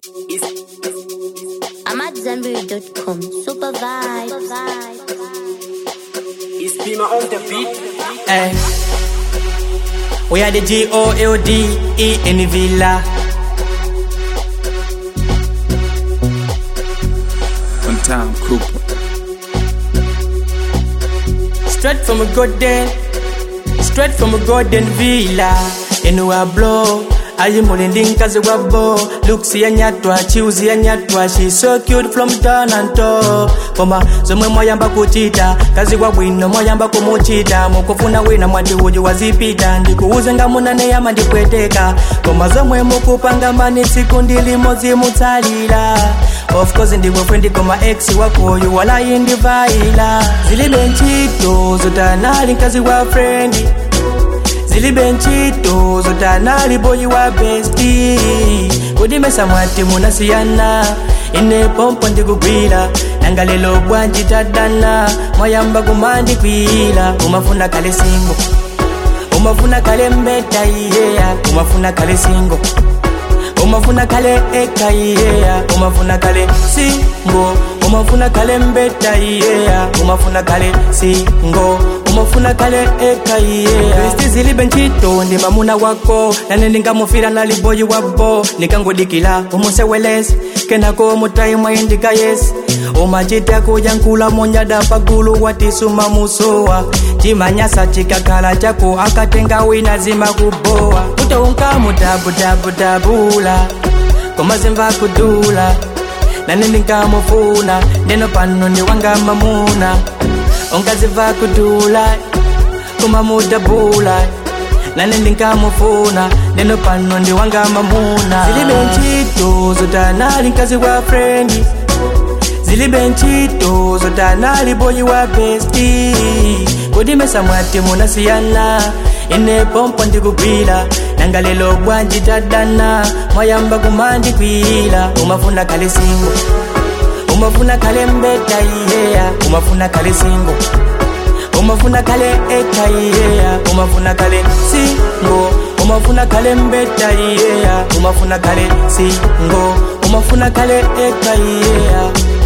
I'm at zenberry.com. Super vibes. It's Pima on the beat. Hey. We are the G O L D E in the villa. One time Cooper. Straight from a golden, straight from a golden villa. In a blow. ayi mulindi nkazi wa bo looks yanyatwa chiuzi yanyatwa she so cute from down and top koma zomwe mwayamba kuchita kazi wa bwino mwayamba kumuchita mukufuna wina mwati uju wazipita ndikuuze nga munane yama ndipweteka koma zomwe mukupanga mani tsiku ndilimozi mutsalira of course ndiwe frendi koma ex wakoyu walayi ndivaila zilibe ntchito zotanali nkazi wa frendi zilibe ntchito zotanali boyi wa besti kudimesa mwati munasiyana ine pompo ndikugwira nanga lelo bwanji tadana mwayamba kumandikwira umafuna kale singo umafuna kale mbeta iyeya umafuna kale singo umafuna kale eka iyeya umafuna kale singo umafuna kale mbeta iyeya umafuna kale singo umafuna kale eka iyeya kristi zilibe ntchito ndi mamuna wako nane ndingamufira nali boyi wabo nikangodikila umusewelesi kenako mutaimwa indika yesi umachita kujankula monyada pagulu watisuma musowa chimanyasa chikakhala chako akatenga wina zima kubowa utounka mutabutabutabula komazimva kudula nane ndinkamufuna ndeno pano ndiwanga mamuna ungaziva kudula kumamudabula nane ndinkamufuna ndeno pano ndiwanga mamuna zilibe ntchito zotanali nkazi wa frendi zilibe ntchito zotanali boyi wa besti kudimesa mwati munasiyana ine pompo ndikugwira nanga lelo bwanji tadana mwayamba kumandikwira umafuna kale singo umafuna kale mbeta iyeya umafuna kale singo umafuna kale eka iyeya umafuna kale singo umafuna kale mbeta iyeya umafuna kale singo umafuna kale eka iyeya